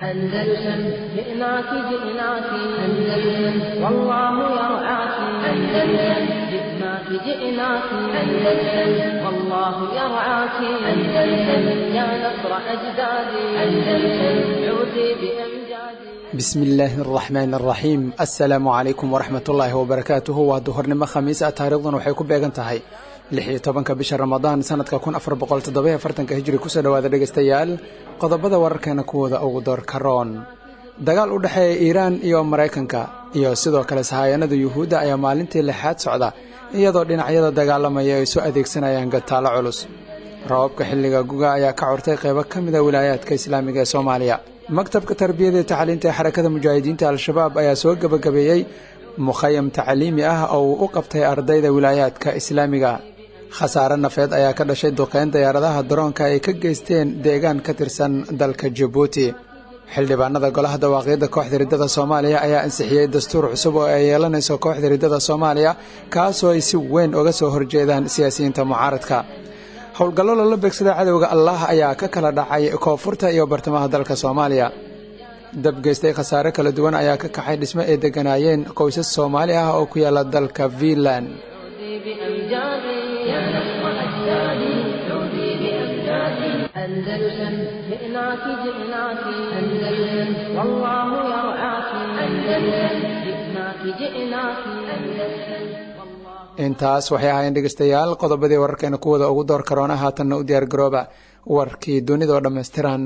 أندلسن جئناك جئناك أندلسن والله يرعاك أندلسن جئناك جئناك أندلسن والله يرعاك أندلسن يا نصر أجدادي أندلسن عودي بأمجادي bismi illaahi araxmaan araxiim assalaamu calaykum waraxmatullaahi wabarakaatuhu waa duhurnimo khamiis ah taarikhdan waxay ku beegan tahay lix iyo tobanka bisha ramadaan sanadka kun afar boqol toddobayo afartanka hijri kusoo dhowaada dhegaystayaal qodobada wararkeena kuwooda ugu doorka roon dagaal u dhexeeya iiraan iyo maraykanka iyo sidoo kale sahaayanada yuhuudda ayaa maalintii lixaad socda iyadoo dhinacyada dagaalamaya ay soo adeegsanayaan gataalo culus rababka xilliga guga ayaa ka curtay qaybo ka mida wilaayaadka islaamiga ee soomaaliya maktabka tarbiyada iyo tacliinta ee xarakada mujaahidiinta al-shabaab ayaa soo gebagabeeyey mukhayam tacliimi ah oo uu u qabtay ardayda wilaayaadka islaamiga khasaare nafeed ayaa ka dhashay duqeyn diyaaradaha daroonka ay ka geysteen deegaan ka tirsan dalka jabuuti xildhibaanada golaha dawaaqyadda kooxda riddada soomaaliya ayaa ansixiyey dastuur cusub oo ay yeelanayso kooxda riddada soomaaliya kaasoo ay si weyn uga soo horjeedaan siyaasiyiinta mucaaradka howlgallo lala beegsada cadowga allah ayaa ka kala dhacay koonfurta iyo bartamaha dalka soomaaliya dabgeystay khasaare kala duwan ayaa ka kaxay dhismo ay degganaayeen qoysas soomaali ah oo ku yaala dalka fiinland أندلسن جئناك جئناك أندلسن والله يرعاك أندلسن جئناك جئناك أندلسن intaas waxay ahaayeen dhegeystayaal qodobadii wararkeena kuwada ugu door karoona haatanna u diyaar garooba warkii dunida oo dhammaystiran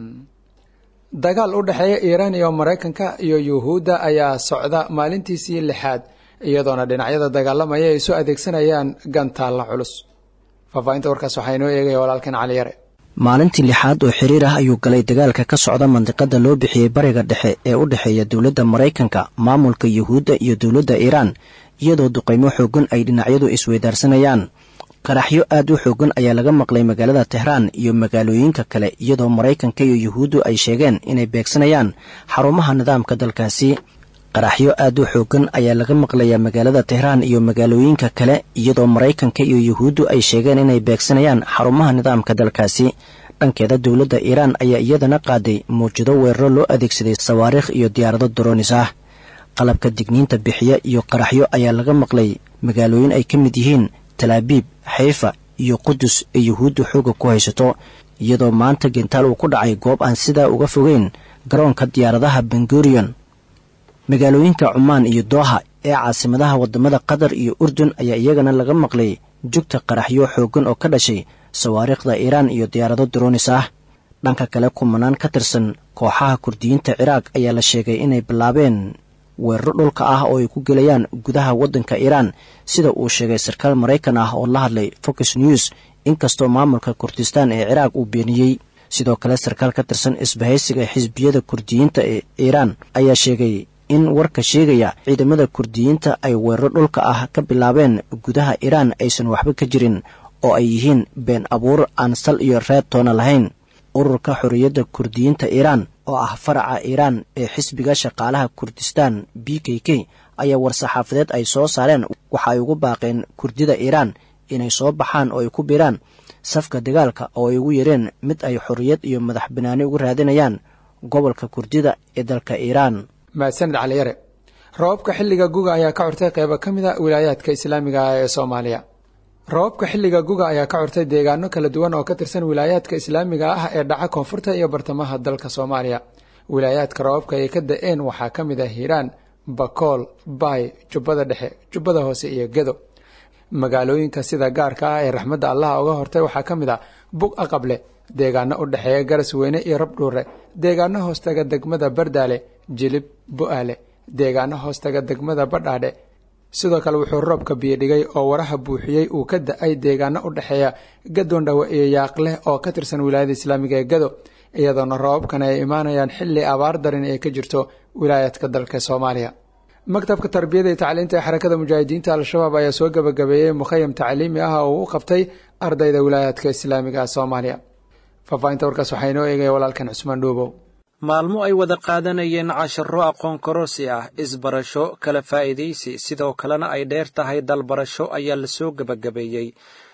dagaal u dhexeeya iiraan iyo maraykanka iyo yuhuudda ayaa socda maalintiisii lixaad iyadoona dhinacyada dagaalamaya ay soo adeegsanayaan gantaalla culus faahfaahinta warkaas waxaa inoo eegaya walaalkeen cali yare maalintii lixaad oo xiriir ah ayuu galay dagaalka ka socda mandiqada loo bixiyey bariga dhexe ee u dhexeeya dowladda maraykanka maamulka yuhuudda iyo dowladda iiraan iyadoo duqaymo xoogan ay dhinacyadu isweydaarsanayaan qaraxyo aad u xoogan ayaa laga maqlay magaalada tehraan iyo magaalooyinka kale iyadoo maraykanka iyo yuhuuddu ay sheegeen inay beegsanayaan xarumaha nidaamka dalkaasi qaraxyo aad u xoogan ayaa laga maqlayaa magaalada tehraan iyo magaalooyinka kale iyadoo maraykanka iyo yuhuuddu ay sheegeen inay beegsanayaan xarumaha nidaamka dalkaasi dhankeeda dowladda iiraan ayaa iyadana qaaday mawjado weeraro loo adeegsaday sawaariikh iyo diyaarado daroonis ah qalabka digniinta bixiya iyo qaraxyo ayaa laga maqlay magaalooyin ay ka mid yihiin talaabiib xayfa iyo qudus ee yuhuuddu xooga ku haysato iyadoo maanta gentaal uu ku dhacay goob aan sidaa uga fogeyn garoonka diyaaradaha bengurion magaalooyinka cumaan iyo dooha ee caasimadaha waddamada qatar iyo urdun ayaa iyagana laga maqlay jugta qaraxyo xooggan oo ka dhashay sawaariikhda iiraan iyo diyaarado daroonis ah dhanka kale kumanaan ka tirsan kooxaha kurdiyiinta ciraaq ayaa la sheegay inay bilaabeen weeraro dhulka ah oo ay ku gelayaan gudaha waddanka iiraan sida uu sheegay sarkaal maraykan ah oo la hadlay fox news inkastoo maamulka kurdistaan ee ciraaq uu beeniyey sidoo kale sarkaal ka tirsan isbahaysiga xisbiyada kurdiyiinta ee iiraan ayaa sheegay in warka sheegaya ciidamada kurdiyiinta ay weeraro dhulka ah ka bilaabeen gudaha iiraan aysan waxba ka jirin oo ay yihiin been abuur aan sal iyo reeb toona lahayn ururka xorriyadda kurdiyiinta iiraan oo ah faraca iiraan ee xisbiga shaqaalaha kurdistaan b k k ayaa war-saxaafadeed ay soo saareen waxa ay ugu baaqeen kurdida iiraan inay soo baxaan oo ay ku biiraan safka dagaalka oo ay ugu yareen mid ay xorriyad iyo madax banaani ugu raadinayaan gobolka kurdida ee dalka iiraan mahadsanid caliyare rababka xilliga guga ayaa ka curtay qeybo ka mid a wilaayaadka islaamiga ah ee soomaaliya rababka xilliga guga ayaa ka curtay deegaano kala duwan oo ka tirsan wilaayaadka islaamiga ah ee dhaca koonfurta iyo bartamaha dalka soomaaliya wilaayaadka rababka ay ka da-een waxaa ka mid ah hiiraan bakool baay jubbada dhexe jubbada hoose iyo gedo magaalooyinka sida gaarka ah ee raxmadda allaha uga hortay waxaa ka mid ah bug aqable deegaano u dhexeeya garas weyne iyo rabdhuure deegaano hoostaga degmada bardaale jilib bu-aale deegaano hoostaga degmada badhaadhe sidoo kale wuxuu roobka biyodhigay oo waraha buuxiyey uu ka da-ay deegaano u dhexeeya gadoondhawe iyo yaaqleh oo ka tirsan wilaayada islaamiga ee gado iyadoona roobabkan ay imaanayaan xilli abaar darin ee ka jirto wilaayaadka dalka soomaaliya maktabka tarbiyada iyo tacliinta ee xarakada mujaahidiinta al-shabaab ayaa soo gebagabeeyey mukhayam tacliimi ah oo uu u qabtay ardayda wilaayaadka islaamiga soomaaliya faahfaahinta warkaas waxaa inoo eegaya walaalkan cusmaan dhuubow maalmo ay wada qaadanayeen casharo aqoon kororsi ah isbarasho kala faa'iidaysi sidoo kalena ay dheer tahay dalbarasho ayaa lasoo gebagabeeyey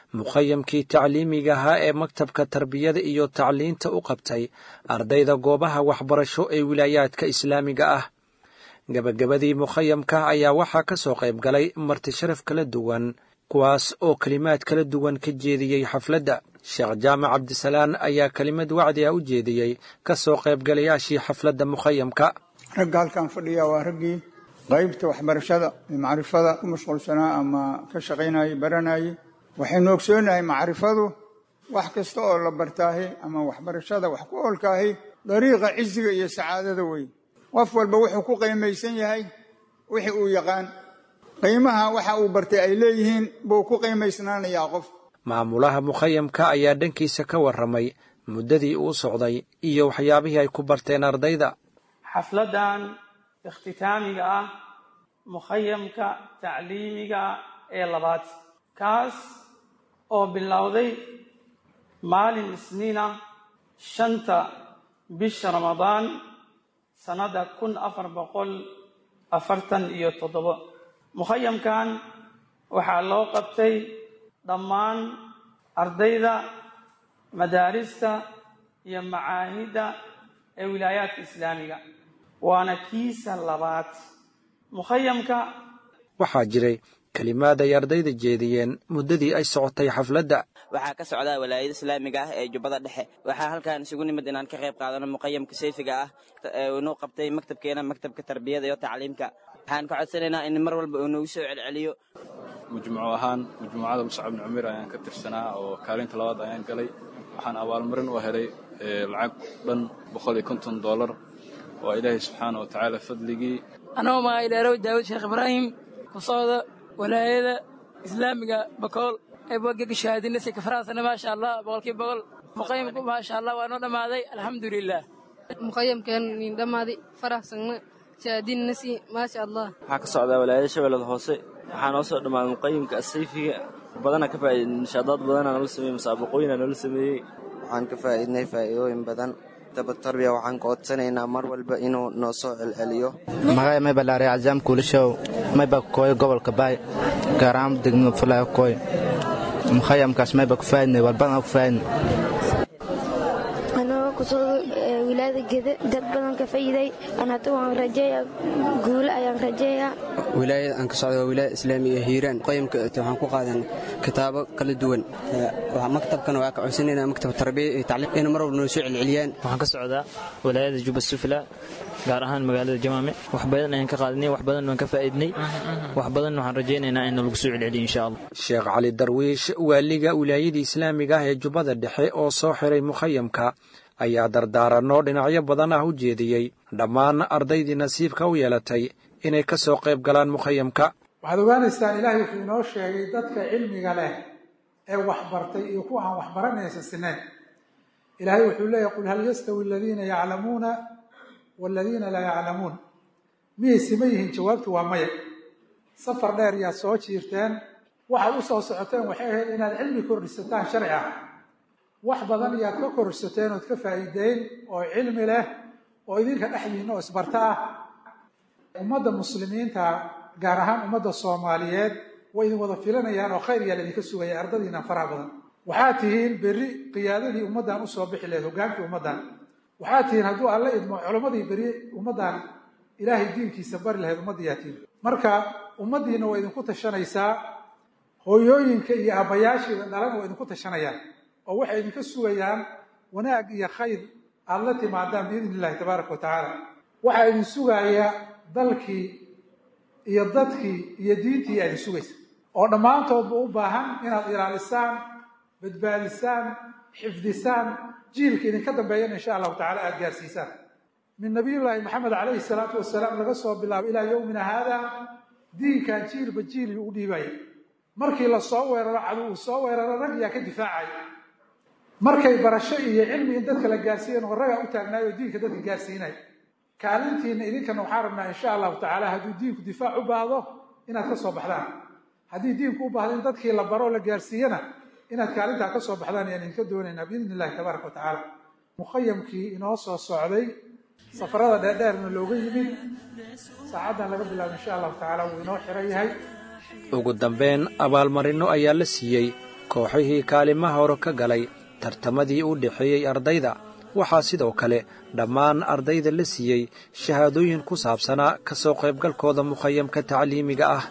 mukhayamkii tacliimiga ahaa ee maktabka tarbiyada iyo tacliinta u qabtay ardayda goobaha waxbarasho ee wilaayaadka islaamiga ah gebagabadii mukhayamka ayaa waxaa ka soo qayb galay marti sharaf kala duwan kuwaas oo kelimaad kala duwan ka jeediyey xafladda sheekh jaamac cabdisalaan ayaa kelimad wacdi ah u jeediyey ka soo qaybgalayaashii xafladda mukhayamka ragga halkan fadhiya waa raggii qaybta waxbarashada ee macrifada ku mashquulsanaa ama ka shaqaynayay baranayay waxaynu ogsoonahay macrifadu wax kasta oo la bartaahi ama waxbarashada wax ku oolkaahi dariiqa ciziga iyo sacaadada wey qof walba wuxuu ku qiimaysan yahay wixii uu yaqaan qiimaha waxa uu bartay ay leeyihiin buu ku qiimaysnaanayaa qof maamulaha mukhayamka ayaa dhankiisa ka warramay muddadii uu socday iyo waxyaabihii ay ku barteen ardayda xafladdan ikhtitaamiga ah mukhayamka tacliimiga ee labaad kaas oo bilowday maalin isniina shanta bisha ramadaan sannadda kun afar boqol afartan iyo toddobo mukhayamkan waxaa loo qabtay dhammaan ardayda madaarista iyo macaahidda ee wilaayaadka islaamiga waana kiisa labaad mukhayamka waxaa jiray kelimaad ay ardayda jeediyeen muddadii ay socotay xafladda waxaa ka socdaa walaayada islaamiga ah ee jubbada dhexe waxaa halkan isugu nimid inaan ka qayb qaadano muqayamka sayfiga ah inuu qabtay maktabkeena maktabka tarbiyada iyo tacliimka waxaan ka codsanaynaa in mar walba uu noogu soo celceliyo majmuuco ahaan majmuucada muscab bni cumir ayaan ka tirsanaa oo kaalinta labaad ayaan galay waxaan abaalmarin u helay lacag dhan boqol iyo konton dollar waa ilaahay subxaana wa tacaala fadligii anagoo magaa idhaarow daawud sheekh ibraahim ku socda walaayada islaamiga bakool eebogega shahaadinasi kafaraasana maasha allah boqolkiiba boqol muqayamku maasha allah waa noo dhammaaday alxamdulilah muqayamkeen niin dhammaaday faraxsanna shahaadinasi maasha allah waxaa ka socdaa walaayada shabeellada hoose waxaa noo soo dhammaaday muqayamka asayfiga badana ka faa'iidin inshaadaad badanaa noola sameeyey musaabaqooyinaa noola sameeyey waxaan ka faa'iidnay faa'iidooyin badan tabatarbiya waxaan ka codsanaynaa mar walba inuu noo soo celceliyo magaya may balaare cazaam kuulashow mayba kooyo gobolka baay gaar ahaan degmada fulaayo kooy mukhayamkaas mayba ku faa'idnay walbadana ku faa'idnay anagoo kusoo wilaayada gede dad badan ka fa'iiday an hadda waan rajeeyaa guulo ayaan rajeeyaa wilaayada aan ka socda waa wilaayada islaamiga hiiraan qayamka waxaan ku qaadan kitaabo kala duwan maktabkana waa ka codsanaynaa maktab tarbiya iyo tacliim inay mar walba noo soo celceliyaan waxaan ka socdaa wilaayada juba sufla gaar ahaan magaalada jamaame wax badan ayaan ka qaadinay wax badan waan ka faa'iidnay wax badan waxaan rajaynaynaa in lagu soo celceliyo insha allah sheekh cali darwiish waaliga wilaayadii islaamiga ah ee jubbada dhexe oo soo xiray mukhayamka ayaa dardaaranno dhinacyo badan ah u jeediyey dhammaan ardaydii nasiibka u yeelatay inay ka soo qayb galaan mukhayamka waxaad ogaanaysaan ilaahay wuxuu inoo sheegay dadka cilmiga leh ee waxbartay iyo kuwa aan waxbaranaysa sineen ilaahay wuxuu leeyahy qul hal yastawi aladiina yaclamuuna waladiina laa yaclamuun miyay sima yihiin jawaabtu waa maya safar dheer yaad soo jiirteen waxaad u soo socoteen waxay ahayd inaad cilmi kordhisataan sharci ah wax badan yaad ka korsateen ood ka faa'iideyn oo cilmi leh oo idinka dhexdiinna oo isbarta ah ummadda muslimiinta gaar ahaan ummadda soomaaliyeed way idin wada filanayaan oo khayr yaa laydinka sugaya ardadiinna faraha badan waxaad tihiin berri qiyaadadii ummaddan usoo bixi lahayd hogaankii ummaddan waxaad tihiin hadduu alla idmo culammadii beri ummaddan ilaahay diinkiisa bari lahayd ummaddiyaa tihiin marka ummaddiinna waa idinku tashanaysaa hooyooyinka iyo aabbayaashiida dhalana waa idinku tashanayaan oo waxay idinka sugayaan wanaag iyo khayr aada la timaadaan biidni illahi tabaaraka wa tacaala waxaa idin sugaaya dalkii iyo dadkii iyo diintii aa idin sugaysa oo dhammaantoodba u baahan inaad ilaalisaan badbaadisaan xifdisaan jiilka idinka dambeeyana insha allahu tacala aada gaarsiisaan min nabiyullaahi maxamed calayhi salaatu wasalaam laga soo bilaabo ilaa yowmina haada diinkan jiilba jiil u dhiibaya markii la soo weeraro cadu uu soo weeraro rag yaa ka difaacaya markay barasho iyo cilmi in dadka la gaarsiiyan oo ragaa u taagnaay oo diinka dadka gaarsiinay kaalintiina idinkana waxaan rabnaa insha allahu tacaala hadduu diinku difaac u baahdo inaad ka soo baxdaan haddii diinku u baahdo in dadkii la baro la gaarsiiyana inaad kaalintaa ka soo baxdaan ayaan idinka doonaynaa biidni illahi tabaaraka wa tacaala mukhayamkii inoo soo socday safarada dheerdheerna looga yimid saacaddan laga bilaabo insha allahu tacaala wuu inoo xiran yahay ugu dambeyn abaalmarinno ayaa la siiyey kooxihii kaalimaha hore ka galay tartamadii u dhexeeyey ardayda waxaa sidoo kale dhammaan ardayda la siiyey shahaadooyin ku saabsanaa ka soo qaybgalkooda mukhayamka tacliimiga ah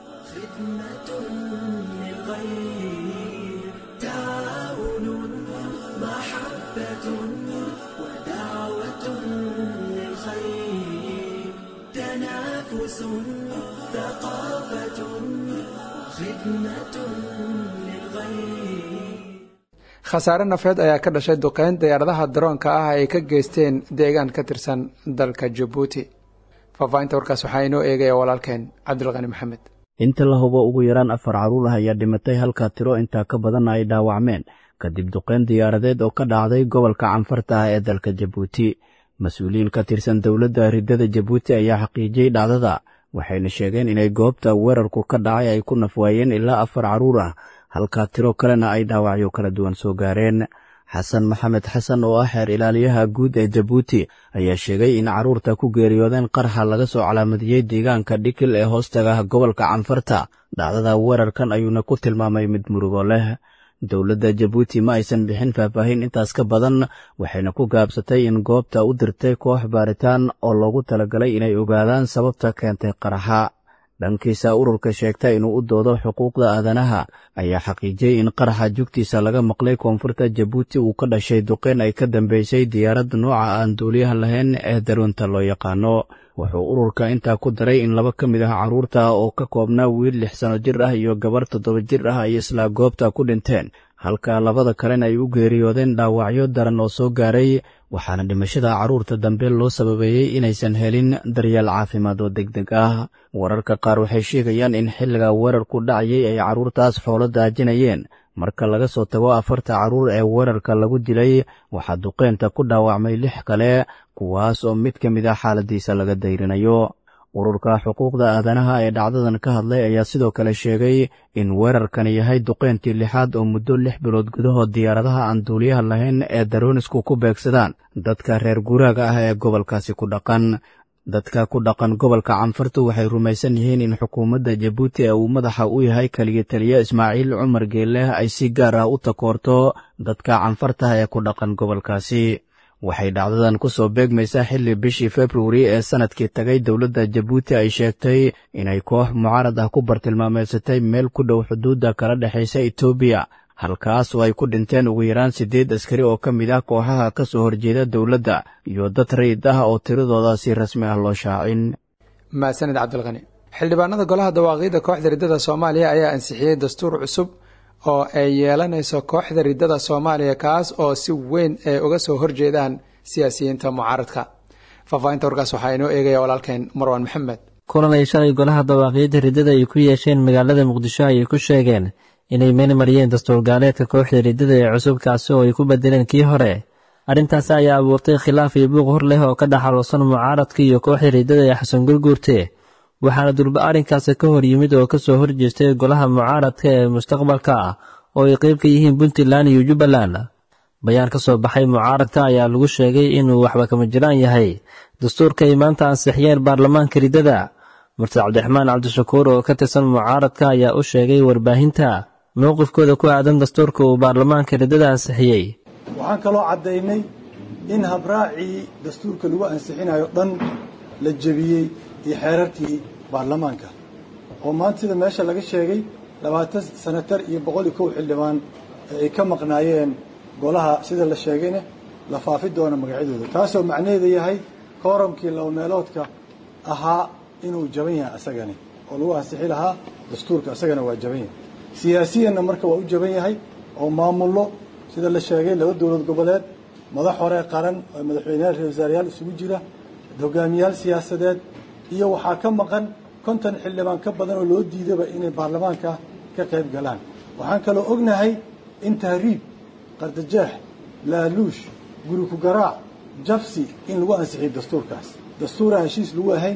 khasaare nafeed ayaa ka dhashay duqeyn diyaaradaha daroonka ah ay ka geysteen deegaan ka tirsan dalka jabuuti faahfaahinta warkaas waxaa inoo eegaya walaalkeen cabdilqani maxamed inta la hubo ugu yaraan afar carruur ah ayaa dhimatay halka tiro intaa ka badanna ay dhaawacmeen kadib duqeyn diyaaradeed oo ka dhacday gobolka canfarta ah ee dalka jabuuti mas-uuliyiin ka tirsan dowladda riddada jabuuti ayaa xaqiijiyey dhacdada waxayna sheegeen inay goobta weerarku ka dhacay ay ku nafwaayeen ilaa afar carruur ah halka tiro kalena ay dhaawacyo kala duwan soo gaareen xasan maxamed xasan oo ah xeer ilaaliyaha guud ee jabuuti ayaa sheegay in carruurta ku geeriyoodeen qarxa laga soo calaamadiyey deegaanka dhikil ee hoostaga gobolka canfarta dhacdada weerarkan ayuuna ku tilmaamay mid murugo leh dowladda jabuuti ma aysan bixin faahfaahin intaas ka badan waxayna ku gaabsatay in goobta u dirtay koox baaritaan oo loogu talagalay inay ogaadaan sababta keentay qaraxa dhankiisa ururka sheegta inuu u doodo xuquuqda aadanaha ayaa xaqiijiyey in qaraxa jugtiisa laga maqlay koonfurta jabuuti uu ka dhashay duqeyn ay ka dambeysay diyaaradda nooca aan duuliyaha lahayn ee daroonta loo yaqaano wuxuu ururka intaa ku daray in laba ka mid ah carruurta oo ka koobnaa wiil lix sano jir ah iyo gabar toddoba jir ah ay islaa goobta ku dhinteen halka labada kalena ay u geeriyoodeen dhaawacyo daran oo soo gaaray waxaana dhimashada carruurta dambe loo sababeeyey inaysan helin daryeel caafimaad oo deg deg ah wararka qaar waxay sheegayaan in xilliga weerarku dhacayay ay carruurtaas xoolo daajinayeen marka laga soo tago afarta carruur ee weerarka lagu dilay waxaa duqeynta ku dhaawacmay lix kale kuwaas oo mid ka mid ah xaaladiisa laga dayrinayo ururka xuquuqda aadanaha ee dhacdadan ka hadlay ayaa sidoo kale sheegay in weerarkani yahay duqeyntii lixaad oo muddo lix bilood gudahood diyaaradaha aan duuliyaha lahayn ee daroonisku ku beegsadaan dadka reer guuraaga ah ee gobolkaasi ku dhaqan dadka ku dhaqan gobolka canfartu waxay rumaysan yihiin in xukuumadda jabuuti ee uu madaxa u yahay keliya taliya ismaaciil cumar geeleh ay si gaar ah u takoorto dadka canfarta ee ku dhaqan gobolkaasi waxay dhacdadan ku soo beegmaysaa xilli bishii februari ee sannadkii tagay dowladda jabuuti ay sheegtay inay koox mucaarad ah ku bartilmaameedsatay meel ku dhow xuduudda kala dhexaysa etoobiya halkaas oo ay ku dhinteen ugu yaraan siddeed askari oo ka mid ah kooxaha ka soo horjeeda dowladda iyo dad rayid ah oo tiradooda si rasmi ah loo shaacin mahadsaned cabdilqani xildhibaanada golaha dawaaqiidda kooxda riddada soomaaliya ayaa ansixiyey dastuur cusub oo ay yeelanayso kooxda riddada soomaaliya kaas oo si weyn ay uga soo horjeedaan siyaasiyiinta mucaaradka faahfaahinta warkaas waxaa inoo eegaya walaalkeen marwaan maxamed kulan ay shalay golaha dawaaqiidda riddada ay ku yeesheen magaalada muqdisho ayay ku sheegeen inay meel mariyeen dastuur gaaleedka kooxda riddada ee cusub kaasi oo ay ku bedeleen kii hore arrintaasi ayaa abuurtay khilaaf iyo buuq hor leh oo ka dhaxaloosan mucaaradka iyo kooxda riddada ee xasan gurguurte waxaana durba arrinkaasi ka hor yimid oo ka soo horjeestay golaha mucaaradka ee mustaqbalka ah oo ay qayb ka yihiin puntland iyo jubbaland bayaan ka soo baxay mucaaradka ayaa lagu sheegay inuu waxba kama jiraan yahay dastuurka ay maanta ansixiyeen baarlamaanka riddada murtad cabdiraxmaan cabdishakuur oo ka tirsan mucaaradka ayaa u sheegay warbaahinta mowqifkooda ku aadan dastuurka uu baarlamaanka riddada ansixiyey waxaan kaloo caddaynay in habraacii dastuurka lagu ansixinayo dhan la jebiyey iyo xeerarkii baarlamaanka oo maanta sida meesha laga sheegay labaatan sanatar iyo boqol iyo kow xildhibaan ee ay ka maqnaayeen golaha sida la sheegayna la faafi doono magacyadooda taasoo macnaheedu yahay kooramkii laba meeloodka ahaa inuu jaban yahay asagani oo lagu ansixi lahaa dastuurka asagana waa jaban yahay siyaasiyanna marka waa u jaban yahay oo maamullo sida la sheegay laba dowlad goboleed madax hore qaran oo madaxweyneyaal ra wasaarayaal isugu jira hogaamiyaal siyaasadeed iyo waxaa ka maqan konton xildhibaan ka badan oo loo diidaba inay baarlamaanka ka qayb galaan waxaan kaloo ognahay in tahriib qardajeex laaluush guri ku garaac jabsi in lagu ansixiyo dastuurkaas dastuuraan heshiis lagu ahayn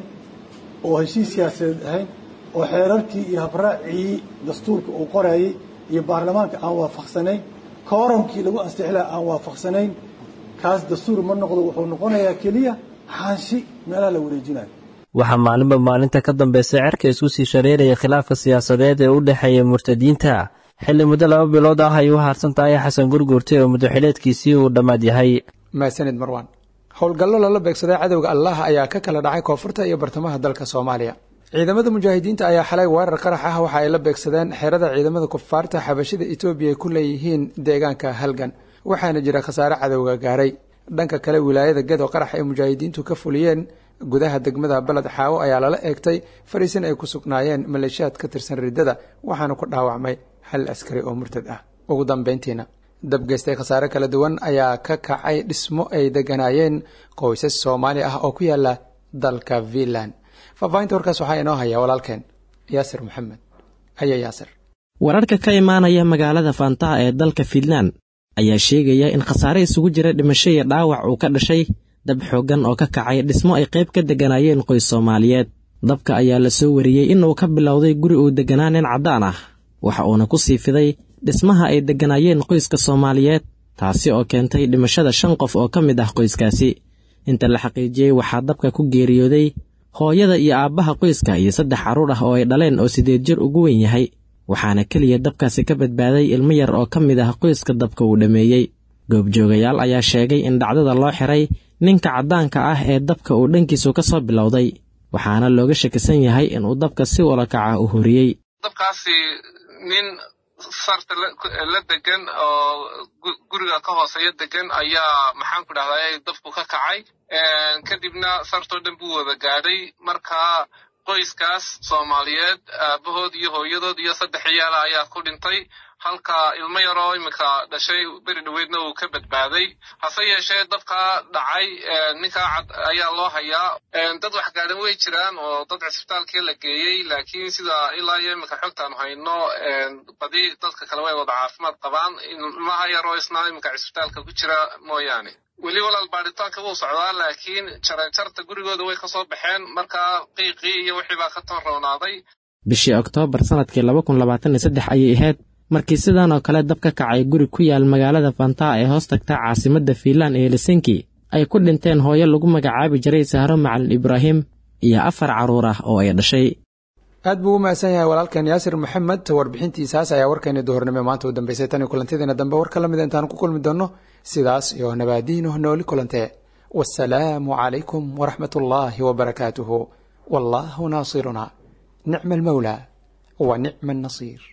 oo heshiis siyaasadeed ahayn oo xeerarkii iyo habraacii dastuurka uu qorayay iyo baarlamaanka aan waafaqsanayn kooramkii lagu ansixi laha aan waafaqsanayn kaas dastuur ma noqdo wuxuu noqonayaa keliya xaanshi meelaha la wareejinayo waxaa maalinba maalinta ka dambaysa cerka isku sii shareeraya khilaafka siyaasadeed ee u dhexeeya murtadiinta xilli muddo laba bilood ah ay u haarsan tahay xasan gurguurte oo muddoxileedkiisii uu dhammaad yahay mahadsanid marwaan howlgallo lala beegsaday cadowga allah ayaa ka kala dhacay koonfurta iyo bartamaha dalka soomaaliya ciidamada mujaahidiinta ayaa xalay weerar qarax ah waxa ay la beegsadeen xerada ciidamada kufaarta xabashida etoobiya ay ku leeyihiin deegaanka halgan waxaana jira khasaare cadowga gaaray dhanka kale wilaayada gedo qarax ay mujaahidiintu ka fuliyeen gudaha degmada baled xaawo ayaa lala eegtay fariisin ay ku sugnaayeen maleeshiyaad ka tirsan riddada waxaana ku dhaawacmay hal askari oo murtad ah ugu dambeyntiina dabgeystay khasaare kala duwan ayaa ka kacay dhismo ay deganaayeen qoysas soomaali ah oo ku yaala dalka finland faahfaahinta warkaas waxaa inoo haya walaalkeen yaasir maxamed haya yaasir wararka ka imaanaya magaalada faantaha ee dalka fiinland ayaa sheegaya in khasaare isugu jira dhimasho iyo dhaawac uu ka dhashay dab xooggan oo ka kacay dhismo ay qayb ka degganaayeen qoys soomaaliyeed dabka ayaa la soo wariyey inuu ka bilowday guri uu degganaa nin caddaan ah waxa uuna ku sii fiday dhismaha ay degganaayeen qoyska soomaaliyeed taasi oo keentay dhimashada shan qof oo ka mid ah qoyskaasi inta la xaqiijiyey waxaa dabka ku geeriyooday hooyada iyo aabbaha qoyska iyo saddex carruur ah oo ay dhaleen oo sideed jir ugu weyn yahay waxaana keliya dabkaasi ka badbaaday ilmo yar oo ka mid ah qoyska dabka uu dhammeeyey goobjoogayaal ayaa sheegay in dhacdada loo xiray ninka caddaanka ah ee dabka uu dhankiisu ka soo bilowday waxaana looga shakisan yahay inuu dabka si walakaca u horiyey dabkaasi nin sarta la degan oo guriga ka hooseeya degan ayaa maxaan ku dhahday dabku ka kacay kadibna sartoo dhan buu wada gaadhay markaa qoyskaas soomaaliyeed aabahood iyo hooyadood iyo saddex ciyaala ayaa ku dhintay halka ilmo yaroo iminka dhashay beri dhoweydna uu ka badbaaday hase yeeshee dabkaa dhacay ninkaa cad ayaa loo hayaa dad wax gaadhan way jiraan oo dad cisbitaalkii la geeyey laakiin sida ilaa iyo iminka xogtaan hayno badi dadka kale way wada caafimaad qabaan ilmaha yaroo isna iminka cisbitaalka ku jira mooyaane weli walaal baadhitaanka wuu socdaa laakiin jaranjarta gurigooda way ka soo baxeen markaa qiiqii iyo wixii baa ka toonroonaaday bishii oktoobar sannadkii laba kun labaatan iyo saddex ayay ahayd markii sidan oo kale dab ka kacay guri ku yaal magaalada fantaa ee hoos tagta caasimadda fiinland ee helsinki ay ku dhinteen hooyo lagu magacaabi jiray sahro macalin ibraahim iyo afar carruur ah oo ay dhashay aad buu u mahadsan yahay walaalkeen yaasir maxamed warbixintiisaas ayaa warkeeni duhurnimo maanta u dambeysay tan iyo kulantidiina dambe war ka la mida intaan ku kulmi doonno sidaas iyo nabaadiino nooli kulantee wasalaamu calaykum waraxmat ullaahi wabarakaatuhu wallaahu naasiruna nicma almawlaa wa nicma annasiir